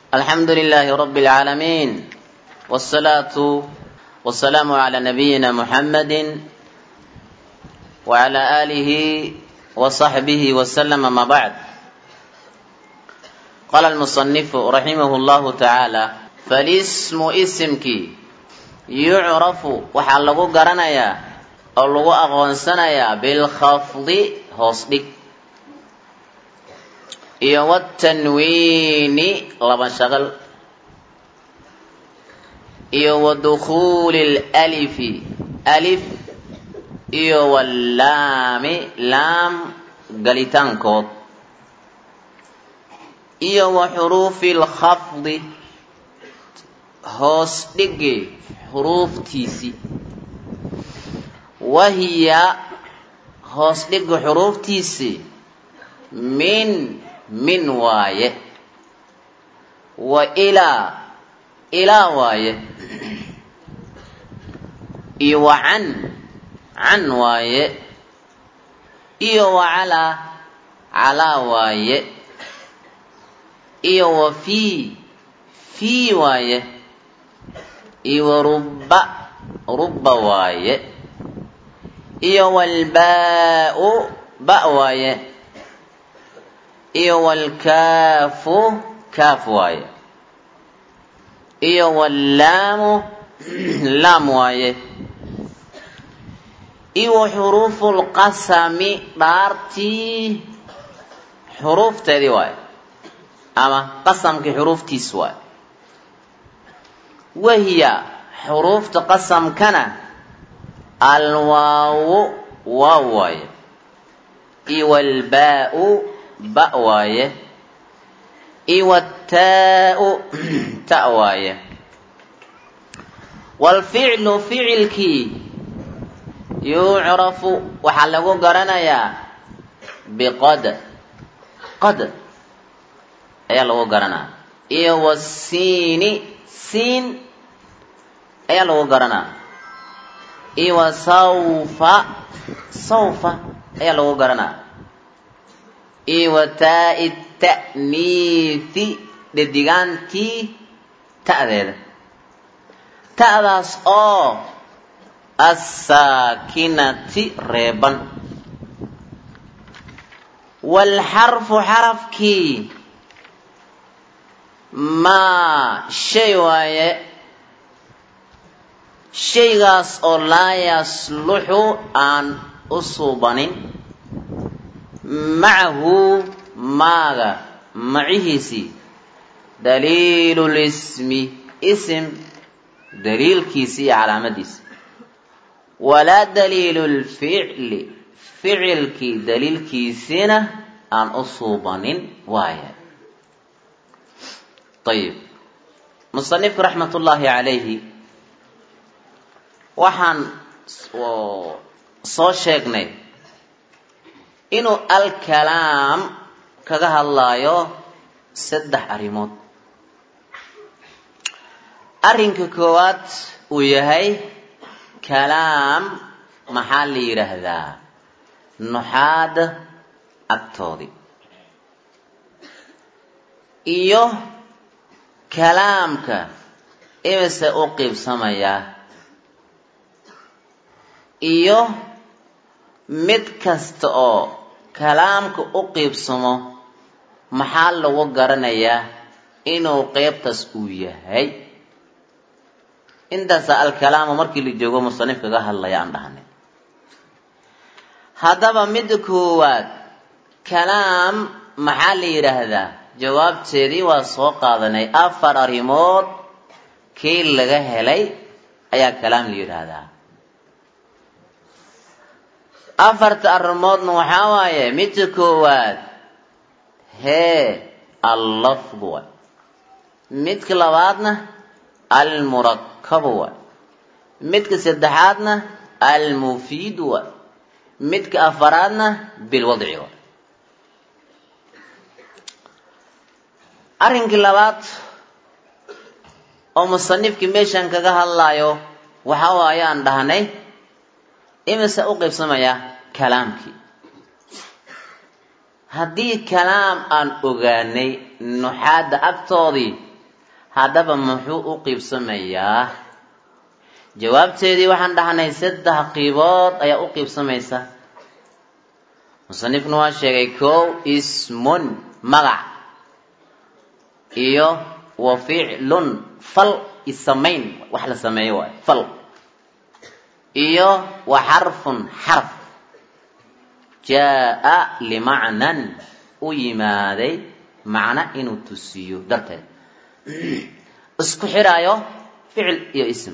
الحمد لله رب العالمين والصلاة والسلام على نبينا محمد وعلى آله وصحبه وسلم ما بعد قال المصنف رحمه الله تعالى فالاسم اسمك يعرف waxaa lagu garanayaa oo lagu aqoonsanayaa bilkhafdi hoos dhig iyo watanwiini laba shaqal iyo wa dukhuuli lalifi alif iyo wallaami laam galitaankood iyo wa xuruufi lkhafdi hoos dhigi xuruuftiisii wahiya hoos dhigi xuruuftiisii min min waaye wa ilaa ilaa waaye iyo wa can can waaye iyo wa calaa calaa waaye iyo wa fii fii waaye iyo wa rubba rubba waaye iyo walbaa-u ba waaye iyo walkaafu kaaf waaye iyo wallaamu laam waaye iyo wa xuruufu lqasami dhaartii xuruufteedii waaye ama qasamkii xuruuftiis waaye wahiya xuruufta qasamkana alwaawu waa waaye iyo walbaa-u ba waaye iyo wataau ta waaye waalficlu ficilkii yucrafu waxaa lagu garanayaa biqad qad ayaa lagu garanaa iyo wasiini siin ayaa lagu garanaa iyo wa sawfa sawfa ayaa lagu garanaa iyo wa taa-i ta'niithi dhedigaantii ta'deeda ta'daas oo assaakinati reeban waalxarfu xarafkii maa shay waaye shaygaas oo laa yasluxu aan u suubanin macahu maaga macihiisii daliilu lismi isim daliilkiisi iyo calaamadiisi walaa daliilu lficli ficilkii daliilkiisiina aan u suubanin waaya ayib musanifku raxmat ullaahi calayhi waxaan soo sheegnay inuu alkalaam kaga hadlaayo saddex arrimood arrinka koowaad uu yahay kalaam maxaa la yidhaahdaa nuxaada agtoodii iyo kalaamka imise u qiibsamayaa iyo mid kasta oo kalaamka u qiibsamo maxaa lagu garanayaa inuu qeybtaas uu yahay intaasa alkalaamu markii la joogo musanif kaga hadlaya aan dhahnay haddaba midda koowaad kalaam maxaa la yidhaahdaa jawaabteedii waa soo qaadanay afar arrimood kii laga helay ayaa kalaam la yidhaahdaa afarta arrimoodna waxaa waaye midka koowaad hee allafdu waay midka labaadna almurakabu waay midka saddexaadna almufiidu waay midka afaraadna bilwadci waay arrinkii labaad oo musanifkii meeshan kaga hadlaayo waxa waaye aan dhahnay imise u qaybsamaya kalaamkii haddii kalaam aan ogaanay nuxaadda agtoodii haddaba muxuu u qiibsamayaa jawaabteedii waxaan dhahnay saddex qiibood ayaa u qiibsamaysa musanifkuna waa sheegay kow ismun magac iyo wa ficlun fal isamayn wax la sameeyo waay fal iyo wa xarfun xarf jaa limacnan u yimaaday macno inuu tusiyo darteed isku xidhaayo ficil iyo ism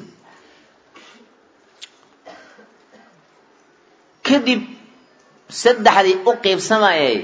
kadib saddexdii u qiibsamayay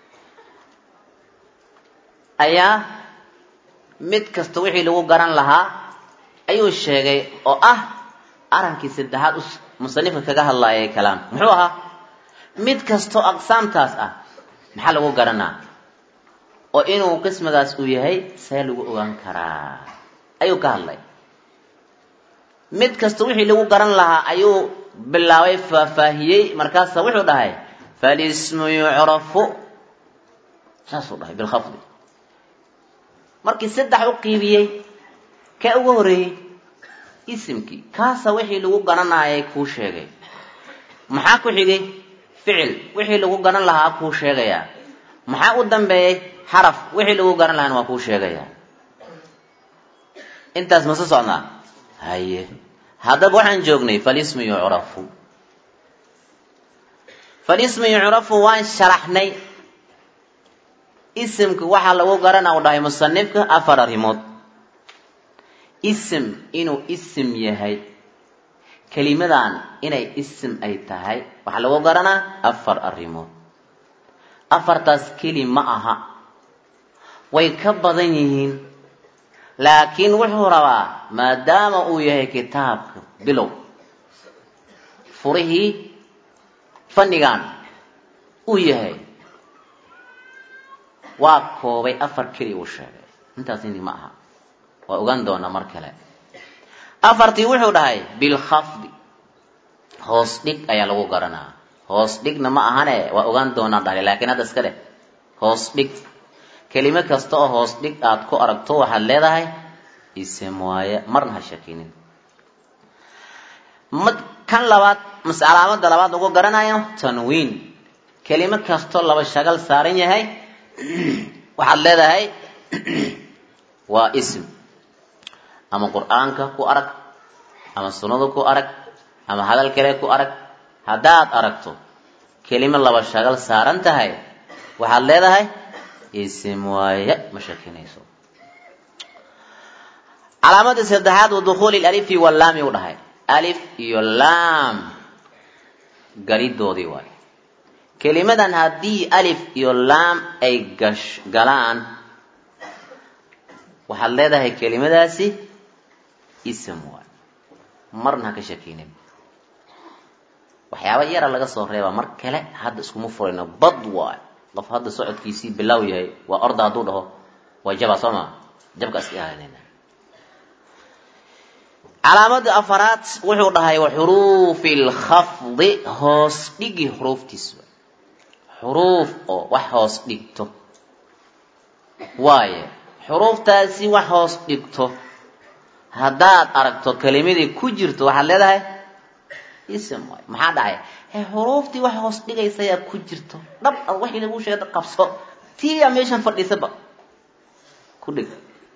ayaa mid kasta wixii lagu garan lahaa ayuu sheegay oo ah arankii saddexaad musanifka kaga hadlaayay kalaam muxuu ahaa mid kastoo aqsaamtaas ah maxaa lagu garanaa oo inuu qismigaas uu yahay see lagu ogaan karaa ayuu ka hadlay mid kasta wixii lagu garan lahaa ayuu bilaabay faahfaahiyey markaasa wuxuu dhahay falismu yucrafu saasuu dhahay bilkhafdi markii saddex u qiibiyey kaa ugu horeeyey isimkii kaasa wixii lagu garanayay kuu sheegay maxaa ku xigay ficil wixii lagu garan lahaa kuu sheegayaa maxaa u dambeeyey xaraf wixii lagu garan lahaana waa kuu sheegayaa intaas mase socnaa haye haddaba waxaan joognay falismu yucrafu falismu yucrafu waan sharaxnay isimka waxaa lagu garana u dhahay musanifka afar arrimood isim inuu isim yahay kelimadan inay isim ay tahay waxaa lagu garanaa afar arrimood afartaas keli ma aha way ka badan yihiin laakiin wuxuu rabaa maadaama uu yahay kitaabka bilow furihii fannigan uu yahay waa koobay afar keli uu sheegay intaas indi ma aha waa ogaan doonaa mar kale afartii wuxuu dhahay bilkhafdi hoos dhig ayaa lagu garanaa hoos dhigna ma ahane waa ogaan doonaa dhahay laakiin hadda iska dheh hoos dhig kelimo kasta oo hoos dhig aad ku aragto waxaad leedahay ism waaye marna ha shakinin mad kan labaad mase calaamada labaad lagu garanayo tanwiin kelimo kastoo laba shagal saaran yahay waxaad leedahay waa ism ama qur-aanka ku arag ama sunnada ku arag ama hadal kale ku arag haddaad aragto kelimo laba shagal saaran tahay waxaad leedahay ism waaye ma shakinayso calaamadii saddexaad wa dukhuuli alifi walaami u dhahay alif iyo laam galidoodii waaye kelimadan haddii alif iyo laam ay gash galaan waxaad leedahay kelimadaasi ism waaye marna ha ka shakinin waxyaaba yara laga soo reebaa mar kale hadda iskuma furayno bad waayo qof hadda socodkiisii bilaaw yahay waa orda hadduu dhaho waa jaba soo maa jabka iska ilaalinayna calaamada afaraad wuxuu dhahay wa xuruufi lkhafdi hoos dhigi xuruuftiis xuruuf oo wax hoos dhigto waaye xuruuftaasi wax hoos dhigto haddaad aragto kelimadii ku jirto waxaad leedahay ism waay maxaa dhacay he xuruuftii wax hoos dhigaysayaa ku jirto dhab ad waxii lagu sheega qabso tiyaa meeshan fadhiisaba ku dhig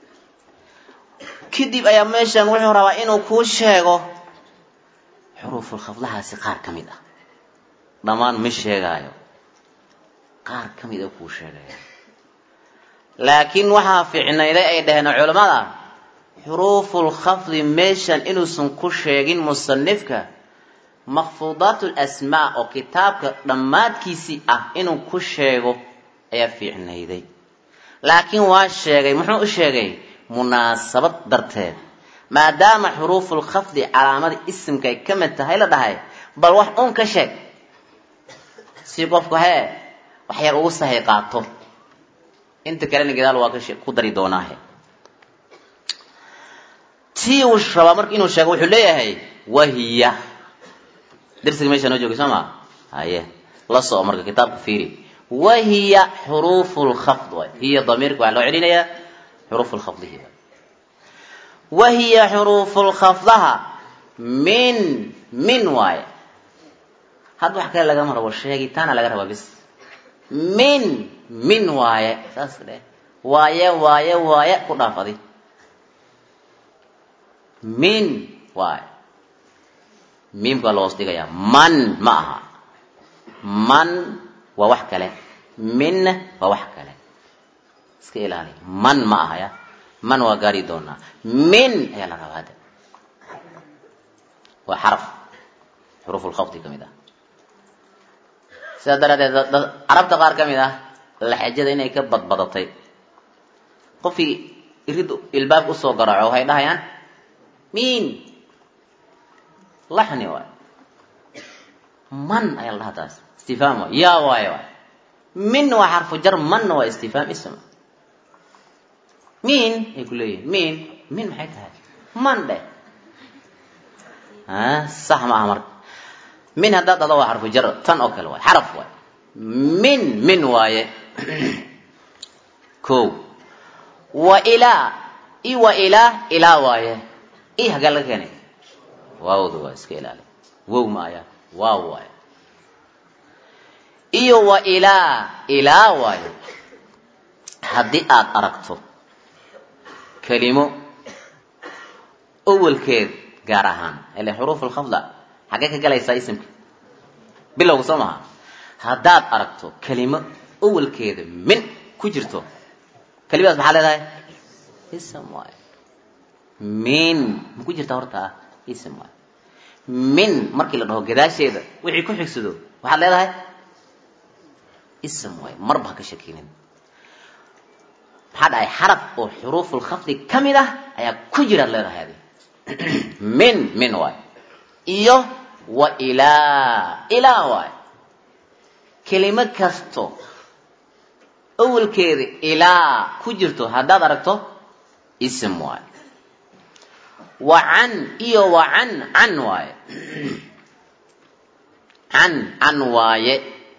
kadib ayaa meeshan wuxuu rabaa inuu kuu sheego xuruuful khafdahaasi qaar ka mid ah dhammaan ma sheegaayo qaar ka mid a kuu sheegaya laakiin waxaa fiicnayday ay dhaheen culammada xuruuful khafdi meeshan inuusan ku sheegin musanifka makfuudaat lasmaa oo kitaabka dhammaadkiisii ah inuu ku sheego ayaa fiicnayday laakiin waa sheegay muxuu u sheegay munaasabad darteed maadaama xuruufulkhafdi calaamada isimka ay ka mid tahay la dhahay bal wax uun ka sheeg si qofku hee wax yar ugu sahay qaato inta kalena gadaal waa ku dari doonaahe tii uu rabaa marka inuu sheego wuxuu leeyahay wahiya darsiga meesha noo joogay soo maa haye la soco marka kitaabka fiiri wahiya xuruufu lkhafd waay hiya damiirka waxaa loo celinayaa xuruufu lkhafdihi waay wahiya xuruufulkhafdaha min min waaye hadda wax kale lagama rabo sheegitaana laga rabaa bis min min waaye saas dheh waaye waaye waaye ku dhaafadi min waaye miimka waa loos dhigayaa man ma aha man waa wax kale minna waa wax kale iska ilaali man ma aha ya man waa gaari doonaa min ayaa la rabaa hadda waa xaraf xuruuf lkhafdi ka mid ah sidaa daraaddeed carabta qaar ka mid ah laxajada inay ka badbadatay qofkii irid ilbaab usoo garaaco waxay dhahayaan min laxni waay man ayaa la dhahaa taas istifhaam waay yaa waaye waay min waa xarfu jar manna waa istifhaam ism min ay ku leeyihin min min maxay tahay man dheh sax ma aha marka min haddaad dhado waa xarfu jar tan oo kale waay xaraf waay min min waaye ko wa ilaa i wa ilaa ilaa waaye i hagaa laga keenay waawda waa iska ilaali wow ma aya waaw waaye iyo wa ilaa ilaa waaye haddii aad aragto kelimo awalkeed gaar ahaan ile xuruuf alkhafda xaggee ka galaysaa isimka bilowga soo maha haddaad aragto kelimo awalkeeda min ku jirto kelimadaas maxaa leedahay ism waaye min ma ku jirta horta ah ism waaye min markii la dhaho gadaasheeda wixii ku xigsado waxaad leedahay ism waaye marba ha ka shakinin maxaa dhahay xaraf oo xuruufulkhafdi ka mid ah ayaa ku jiraad leedahay adi min min waay iyo wa ilaa ilaa waay kelimo kasto awalkeeda ilaa ku jirto haddaad aragto ism waay wa can iyo wa can can waaye can can waaye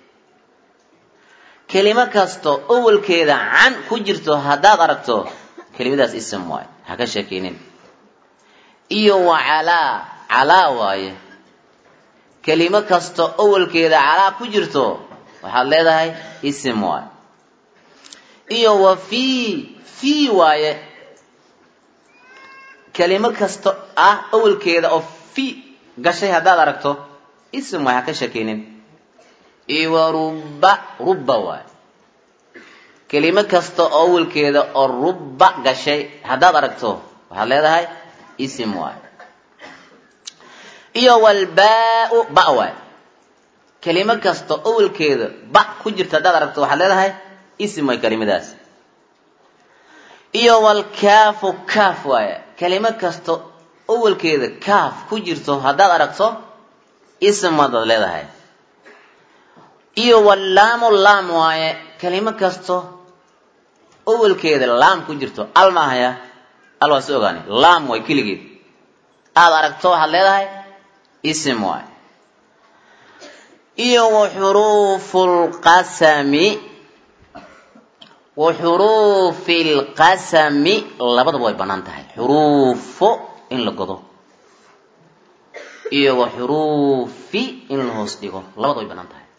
kelimo kasto awalkeeda can ku jirto haddaad aragto kelimadaas ism waaye ha ka sheekeynin iyo wa calaa calaa waaye kelimo kasto awalkeeda calaa ku jirto waxaad leedahay ism waaye iyo wa fii fii waaye kelimo kasto ah awalkeeda oo fi gashay haddaad aragto ism waay ha ka shakeynin iyo wa rubba rubba waaye kelimo kasta oo awalkeeda oo rubba gashay haddaad aragto waxaad leedahay ism waay iyo walbaa-u ba waay kelimo kasta awalkeeda ba ku jirta haddaad aragto waxaad leedahay ism waay kelimadaas iyo walkaafu kaaf waaye kelimo kasta awalkeeda kaaf ku jirto haddaad aragto ism wadaad leedahay iyo wallaamu laam waaye kelimo kasto awalkeeda laam ku jirto al maahaya al waa si ogaani laam waay keligeed aada aragto waxaad leedahay ism waay iyo wa xuruufu lqasami wa xuruufi lqasami labadaba way bannaan tahay xuruufo in la godo iyo wa xuruufi in la hoos dhigo labada way bannaan tahay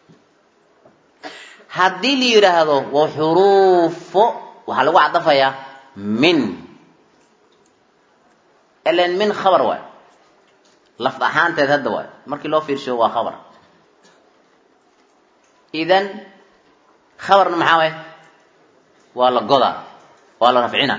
haddii la yidhaahdo wa xuruufo waxaa lagu cadafayaa min ilan min khabar waay lafd ahaanteed hadda waay markii loo fiirsho waa khabar idan khabarna maxaa waay waa la godaa waa la rafcina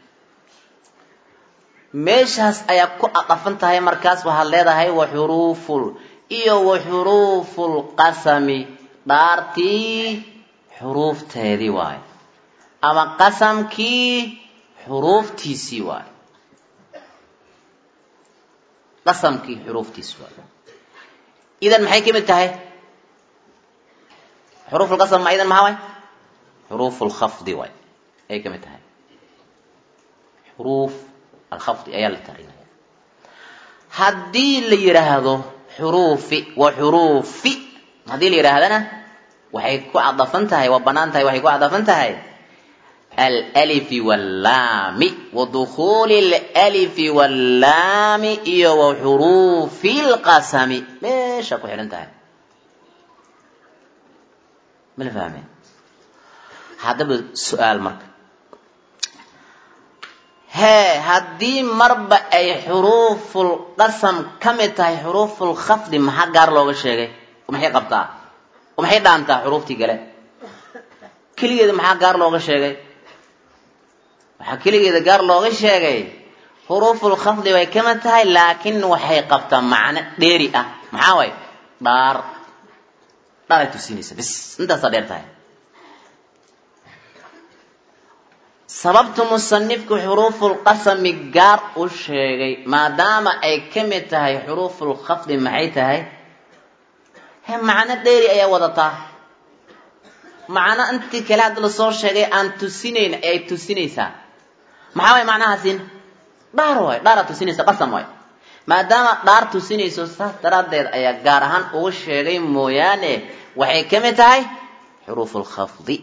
meeshaas ayaa ku adafan tahay markaas waxaad leedahay wa xuruuful iyo wa xuruuful qasami dhaartii xuruufteedii waaye ama qasamkii xuruuftiisii waaye qasamkii xuruuftiisi waaye idan maxay ka mid tahay xuruufulqasam ma idan maxaa waay xuruufulkhafdi waay ayay ka mid tahay xuruuf alkhafdi ayaa la tarinaya haddii la yidhaahdo xuruufi wa xuruufi haddii la yidhaahdana waxay ku cadafan tahay waa bannaan tahay waxay ku cadafan tahay alalifi wallaami wa dukhuuli alalifi wallaami iyo wa xuruufi lqasami meesha ku xidhan tahay mala fahme haddaba su-aal marka hee haddii marba ay xuruufulqasam ka mid tahay xuruufulkhafdi maxaa gaar looga sheegay maxay qabtaa maxay dhaantaa xuruuftii gale keligeeda maxaa gaar looga sheegay waxaa keligeeda gaar looga sheegay xuruufulkhafdi way ka mid tahay laakiin waxay qabtaa macno dheeri ah maxaa way dhaar dhaaray tusinaysa bis intaasaa dheer tahay sababtu musanifku xuruufulqasami gaar u sheegay maadaama ay ka mid tahay xuruufulkhafdi maxay tahay he macno dheeri ayaa wadataa macno intii kale hadda lasoo sheegay aan tusinayn ay tusinaysaa maxaa way macnahaasin dhaar waay dhaaraa tusinaysa qasam waay maadaama dhaar tusinayso saas daraaddeed ayaa gaar ahaan ugu sheegay mooyaane waxay ka mid tahay xuruufulkhafdi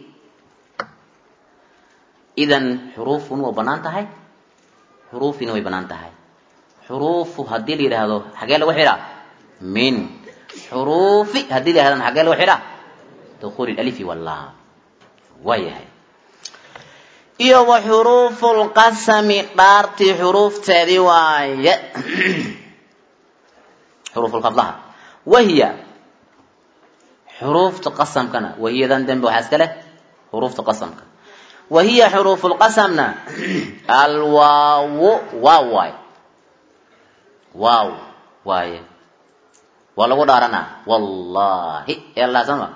idan xuruufun waa bannaan tahay xuruufina way bannaan tahay xuruufu haddii la yidhaahdo xagee lagu xidhaa min xuruufi haddii la yidhahdana xagee lagu xidhaa dukuuli alifi wallaam waa yahay iyo wa xuruufu lqasami dhaartii xuruufteedii waaye xuruufulkhafdaha wahiya xuruufta qasamkana wahiyadan dambe waxaa iska leh xuruufta qasamka wahiya xuruufu lqasamna alwaawo waaw waay waaw waaye waa lagu dhaaranaa wallahi elah sama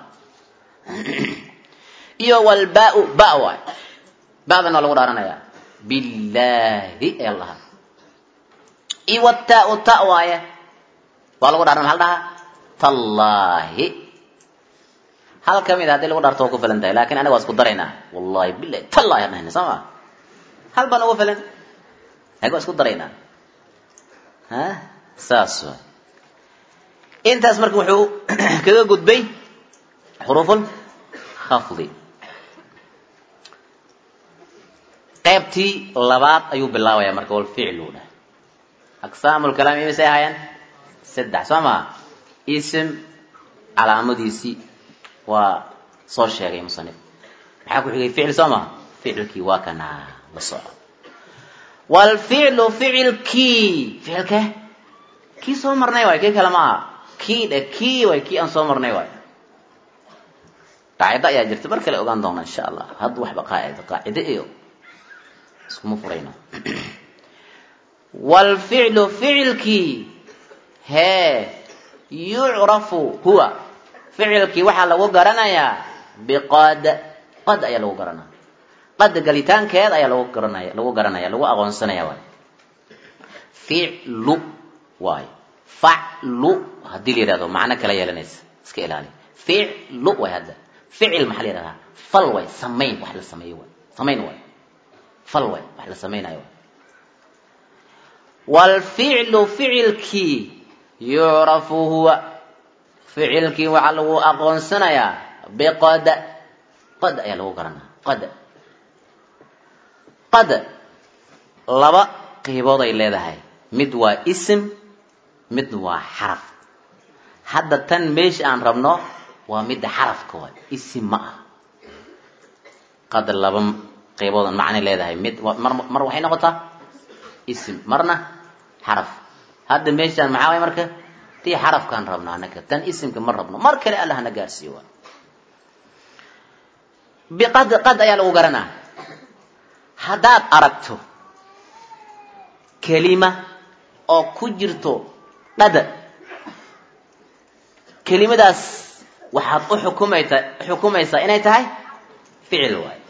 iyo walbaau ba waay ba'dan waa lagu dhaaranayaa billahi ee laha iyo wataau ta waaye waa lagu dhaarana maxa la dhahaa tallaahi hal ka mid a hadii lagu dhaarto waa ku filan tahay lakin anaga waa isku daraynaa wallahi bilahi tallahi aan dhahayna soo ma hal baan ugu filan anaga waa isku daraynaa ha saas waay intaas marka wuxuu kaga gudbay xuruuful khafdi qaybtii labaad ayuu bilaabaya marka walficlu dhah aqsaamulkalaam imisay ahaayeen saddex soo maa ism calaamadiisii waa soo sheegay musanif maxaa ku xigay ficil soo maa ficilkii waa kanaa la soco walficlu ficilkii ficilke kii soo marnay waay kii kale ma aha kii dhe kii waay kii aan soo marnay waay qaacido ayaa jirta mar kale ogaan doona insha allah hadda waxba qaacida qaacide iyo iskuma furayno walficlu ficilkii hee yucrafu huwa ficilkii waxaa lagu garanayaa biqad qad ayaa lagu garanaya qad galitaankeed ayaa lagu garanaya lagu garanaya lagu aqoonsanaya waay ficlu waayo faclu haddii la yidhahdo macno kala yeelanaysa iska ilaali ficlu waay hadda ficil maxaa la yidhahdaa fal waay samayn wax la sameeyo waay samayn waay fal waay wax la samaynayo waay walficlu ficilkii yucrafu huwa ficilkii waxaa lagu aqoonsanayaa biqad qad ayaa lagu garanaya qad qad laba qiibood ay leedahay mid waa ism mid waa xaraf hadda tan meesha aan rabno waa midda xarafka waay isim ma ah qad laba qeyboodan macnay leedahay mid mar mar waxay noqotaa ism marna xaraf hadda meeshaan maxaa waay marka tii xarafkaan rabno anaka tan isimka ma rabno mar kale allah na gaarsiiyo waay biqad qad ayaa lagu garanaa haddaad aragto kelima oo ku jirto dhada kelimadaas waxaad u xukumayta xukumaysaa inay tahay ficil waay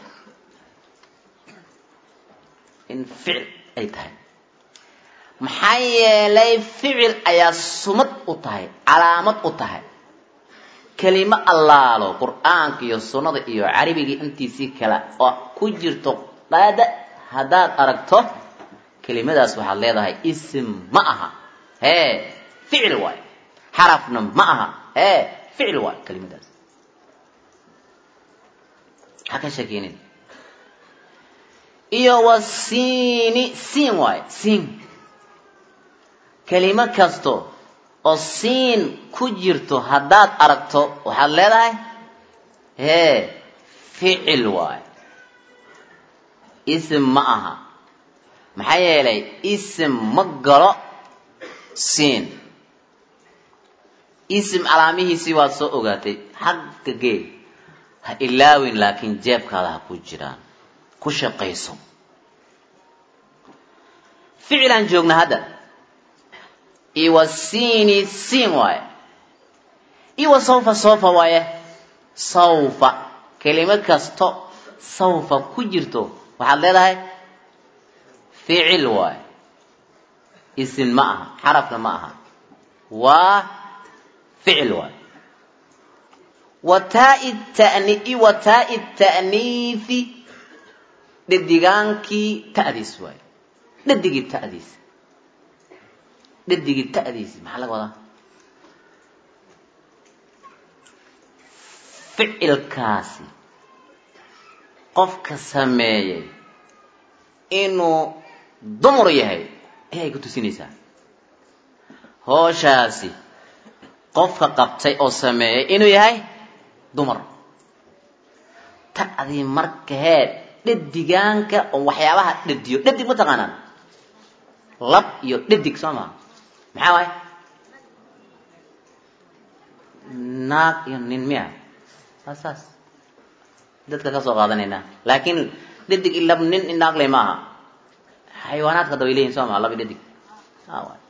in ficil ay tahay maxaa yeelay ficil ayaa sumad u tahay calaamad u tahay kelimo allaalo qur-aanka iyo sunnada iyo carabigii intiisii kale oo ku jirto dhada haddaad aragto kelimadaas waxaad leedahay isim ma aha hee ficil waay xarafna ma aha hee ficil waay kelimadaas maxaa ka sheekeynin iyo wa siini siin waaye siin kelimo kasto oo siin ku jirto haddaad aragto waxaad leedahay hee ficil waaye isim ma aha maxaa yeelay isim ma galo siin isim calaamihiisii waad soo ogaatay xagga gee ha ilaawin laakiin jeebkaada ha ku jiraan ku shaqayso ficilaan joogna hadda iwa siini siin waaye iwa sawfa sawfa waaye sawfa kelimo kasto sawfa ku jirto waxaad leedahay ficil waaye isin ma aha xarafna ma aha waa ficil waaye wataai tani wataai ta'niifi dhadigaankii ta'diis waaye dhadigii ta'diis dhadigii ta'diisi maxaa laga wadaa ficilkaasi qofka sameeyey inuu dumar yahay ayay ku tusinaysaa hooshaasi qofka qabtay oo sameeyey inuu yahay dumar ta'dii markahee dhadigaanka oo waxyaabaha dhadiyo dhadig ma taqaanaan lab iyo dhadig soo maa maxaa waay naag iyo nin miya waa saas dadka ka soo qaadanaynaa laakiin dhadig i lab nin i naag le ma aha xayawaanaadka hadda way leeyihin soo maa lab i dhadig waay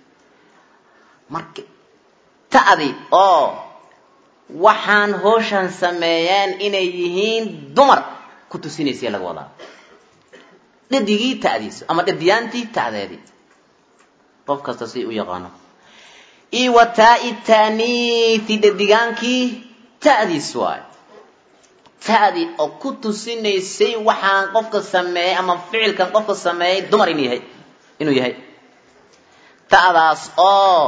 marka ta'di oo waxaan hooshan sameeyeen inay yihiin dumar ku tusinaysa laga wadaa dhadigii ta'diisa ama dhadiyaantii ta'deedii qof kasta si u yaqaano io wa taai taaniithi dhadigaankii ta'diis waay ta'dii oo ku tusinaysay waxaan qofka sameeyey ama ficilkan qofka sameeyey dumar inuu yahay inuu yahay ta'daas oo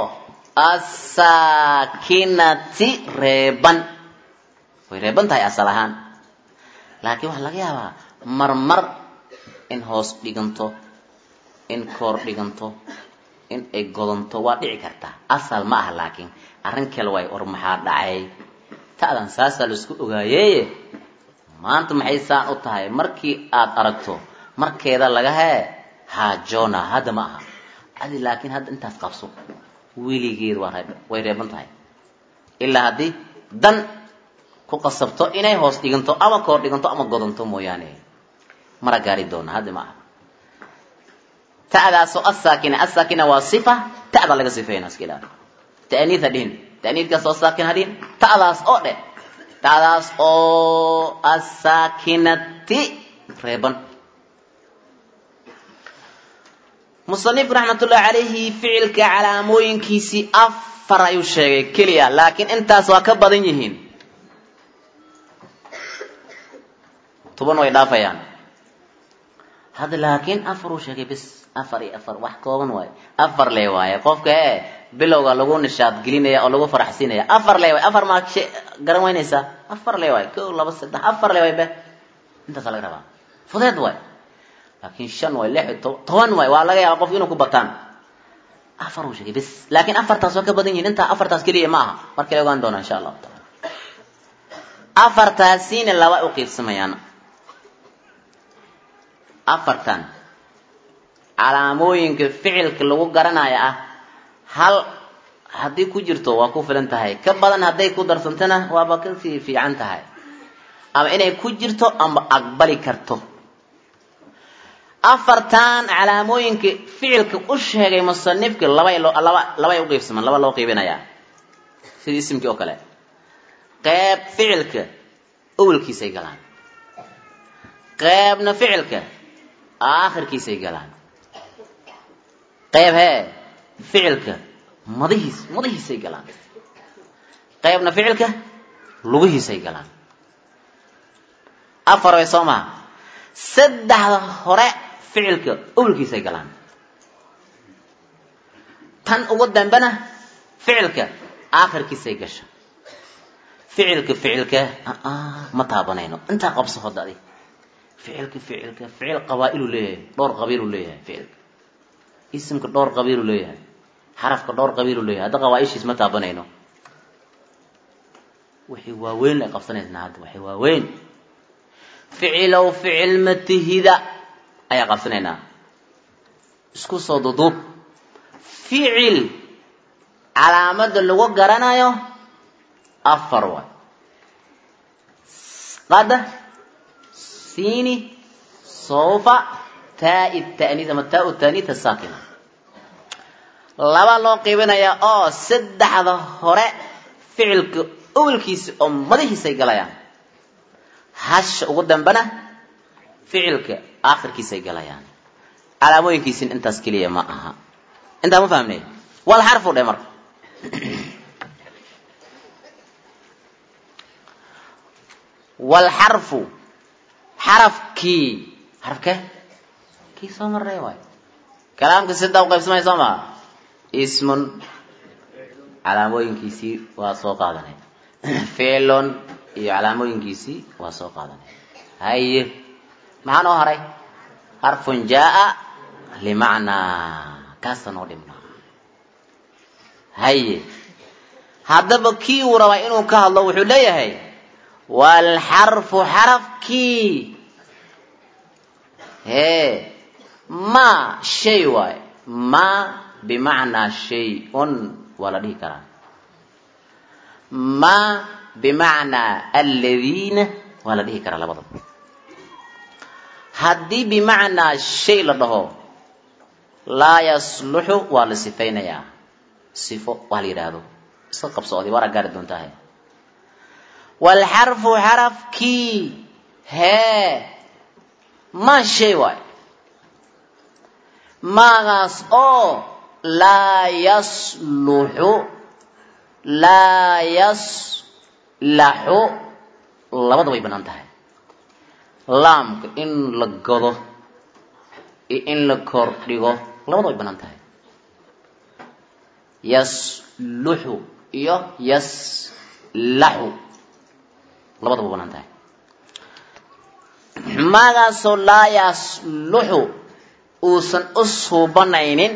asaakinati reeban way reeban tahay asal ahaan laakiin waxaa laga yaabaa marmar in hoos dhiganto in koor dhiganto in ay godanto waa dhici kartaa asal ma aha laakiin arrin kale waay war maxaa dhacay ta'dan saasaa laisku ogaayeye maanta maxay saan u tahay markii aad aragto markeeda laga hee haajoona hadda ma aha adi laakiin hadda intaas qabso weligeed waa reeb way reeban tahay ilaa haddii dan ku qasabto inay hoos dhiganto ama koor dhiganto ama godanto mooyaane mara gaari doona hadda ma aha ta'daasoo asaakina asaakina waa sifa ta'da laga sifeeyna iska ilaali ta'niid ha dhihin ta'niidkaas oo saakin ha dhihin ta'daas oo dheh ta'daas oo asaakinati reeban musanifku raxmatullahi calayhi ficilka calaamooyinkiisii afar ayuu sheegay keliya laakiin intaas waa ka badan yihiin toban way dhaafayaan hadda laakiin afar uu sheegay bis afar iyo afar wax kooban waaye afar lee waaye qofka ee bilowga lagu nishaad gelinaya oo lagu faraxsiinaya afar lee waaye afar maa garan weynaysaa afar lee waaye ko laba saddex afar lee waaye be intaasaa laga rabaa fudeed waaye laakiin shan waay lix toban waay waa laga yaaba qofku inuu ku bataan afar uu sheegay bis laakiin afartaas waa ka badan yihiin intaa afartaas keliya ma aha markale ogaan doona insha allahu taala afartaasiina laba u qiibsamayaan afartan calaamooyinka ficilka lagu garanaya ah hal haddii ku jirto waa ku filan tahay ka badan hadday ku darsantana waaba kasii fiican tahay ama inay ku jirto ama aqbali karto afartan calaamooyinka ficilka u sheegay musanifka labay loo laba labay u qiibsamaan laba loo qiibinayaa sidii isimkii oo kale qeyb ficilka awelkiisay galaan qeybna ficilka aakhirkiisay galaan qeyb hee ficilka madihiis madihiisay galaan qeybna ficilka lugihiisay galaan afar way soo maha saddexda hore ficilka awelkiisay galaan tan ugu dambena ficilka aakhirkiisay gasha ficilka ficilka ma taabanayno intaa qabso hoda adi ficilka ficilka ficil qabaa-ilu leeyahay dhowr qabiilu leeyahay ficilka isimka dhowr qabiilu leeyahay xarafka dhowr qabiilu leeyahay hadda qabaa-ishiis ma taabanayno wixii waaweyn la qabsanaysnaa hadda waxay waaweyn ficilow ficil matihida ayaa qabsanaynaa isku soo duduub ficil calaamada lagu garanayo afar waay qada siini sawfa taai ta'niis ama taa ta'niis saakina laba loo qiibinayaa oo saddexda hore ficilka awelkiisa oo madaxiisay galayaan hasha ugu dambena ficilka aakhirkiisay galayaan calaamooyinkiisin intaas keliya ma aha intaa ma fahmnay wal xarfu dhe marka wal xarfu xarafkii xarafke kii soo marray waay kalaamka sidaa u qaybsamaya soo maa ismun calaamooyinkiisii waa soo qaadanay ficlon iyo calaamooyinkiisii waa soo qaadanay haye maxaa noo haray xarfun jaa limacnaa kaasa noo dhibnaa haye haddaba kii uu rabaa inuu ka hadlo wuxuu leeyahay waalxarfu xarafkii hee ma shay waay ma bimacnaa shay-un waa la dhihi karaa ma bimacnaa aladiina waa la dhihi karaa labadaba haddii bimacnaa shay la dhaho laa yasluxu waa la sifaynayaa sifo waa la yidhaahdo iska qabsoodi waara gaari doontahay waalxarfu xarafkii hee ma shay waay maagaas oo laa yasluxu laa yaslaxu labada way bannaan tahay laamka in la godo iyo in la kor dhigo labada way bannaan tahay yasluxu iyo yaslaxu labadaba bannaan tahay maagaasoo laa yasluxu uusan u suubanaynin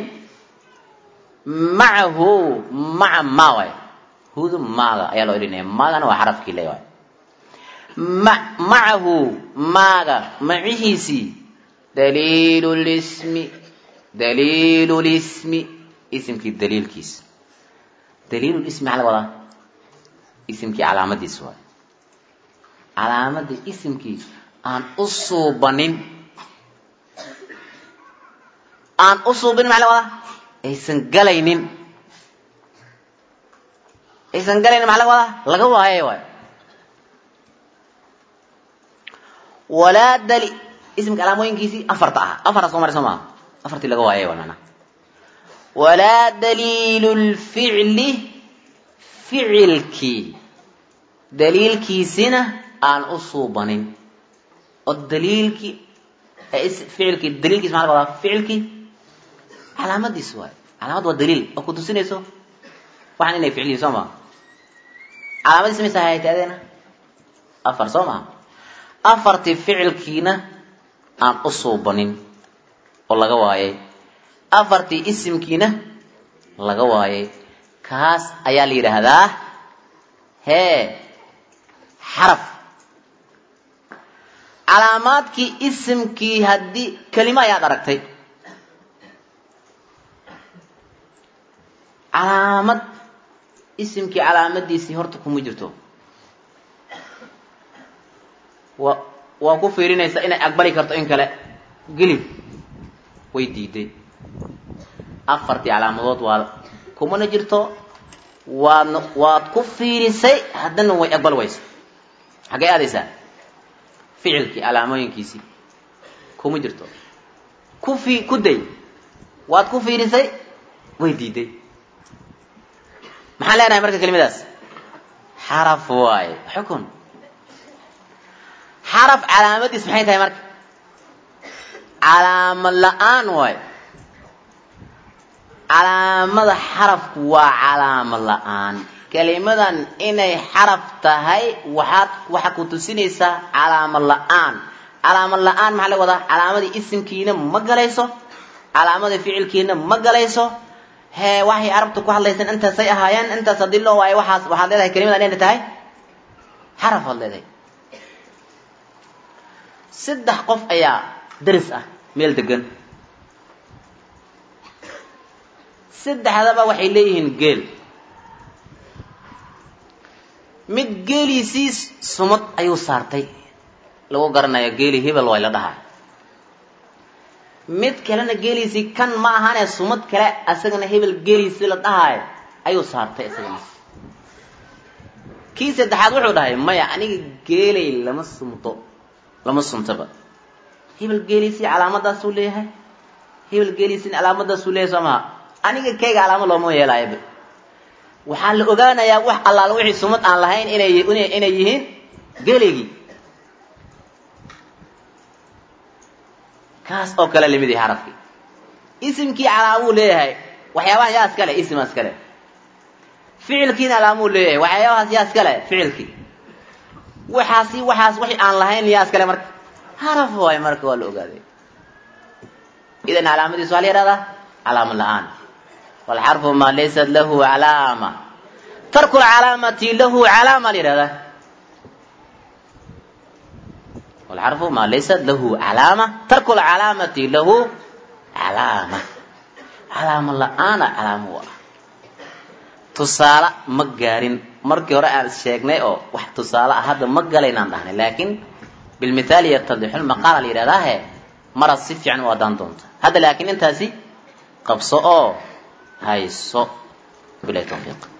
macahu maca ma waay hudu maaga ayaa loo elinaya maagana waa xarafkii le waay ma macahu maaga macihiisii daliilu lismi daliilu lismi isimkii daliilkiisa daliilu lismi maxaa laga wadaa isimkii calaamadiisa waay calaamada isimkii aan u suubanin aan u suubinin maxaa laga wadaa aysan galaynin aysan galaynin maxaa laga wadaa laga waaye waay walaa dali ismka calaamooyinkiisii afarta ah afarta soo maray soo maaha afartii laga waayay waay macnaha walaa daliilu lficli ficilkii daliilkiisina aan u suubanin oo daliilkii ficilkii daliilkiis maxaa laga wadaa ficilkii calaamadiis waay calaamad waa daliil oo ku tusinayso waxaan inay ficliyiin soo maha calaamadiis maysa haytaadeena afar soo maha afartii ficilkiina aan u suubanin oo laga waayay afartii isimkiina laga waayay kaas ayaa la yidhaahdaa hee xaraf calaamaadkii isimkii haddii kelimo ayaad aragtay calaamad isimkii calaamadiisii horta kuma jirto wa waa ku fiirinaysa inay aqbali karto in kale gelib way diiday afartii calaamadood waa kumana jirto waadna waad ku fiirisay haddana way aqbali waysa xaggay aadaysaa ficilkii calaamooyinkiisii kuma jirto ku fi ku day waad ku fiirisay way diiday maxaan leenahay marka kelimadaas xaraf waaye xukun xaraf calaamadiis maxay tahay marka calaamad la-aan waayo calaamada xarafku waa calaamad la-aan kelimadan inay xaraf tahay waxaad waxaa ku tusinaysaa calaamad la-aan calaamad la-aan maxaa laga wadaa calaamadii isimkiina ma galayso calaamadii ficilkiina ma galayso hee waxay carabta ku hadlaysaan intaasay ahaayeen intaas haddii loo waayo waxaas waxaad leedahay kelimada inay tahay xaraf aad leedahay saddex qof ayaa daris ah meel degan saddexdaba waxay leeyihiin geel mid geeliisii sumad ayuu saartay lagu garanayo geeli hebel way la dhahaa mid kalena geeliisii kan ma ahaane sumad kale asagana hebel geeliisii la dhahaayo ayuu saartay isagana kii saddexaad wuxuu dhahay maya aniga geelay lama sumto lama suntaba hebel geeliisii calaamadaasuu leeyahay hebel geeliisii calaamadaasuu leeyahay soo maha aniga kayga calaamad looma yeelaayoba waxaa la ogaanayaa wax allaala wixii sumad aan lahayn inay inay yihiin geelaygii kaas oo kale lamid yahay xarafkii isimkii calaamuu leeyahay waxyaabaha yaa iskale isima iskale ficilkiina calaamuu leeyahay waxyaabahaas yaa iskale ficilkii waxaasi waxaas wixii aan lahayn yaa iskale marka xaraf waay marka waa la ogaaday idan calaamadiisu waa la yidhahdaa calaamad la-aan walxarfu maa laysat lahu calaama tarku lcalaamati lahu calaama la yidhahdaa والxرف ma laysat lahu calaamة tarku اcalaamati lahu calaamة calaamo la-aana calaamo u ah tusaale ma gaarin markii hore aan sheegnay oo wax tusaale ah hadda ma galaynaan dhahnay laakiin bilmithaali yatadixu lmaqaala la yidhahdaahe maraad si fiican u adaan doonta hadda laakiin intaasi qabso oo hayso bilahi tawfiiq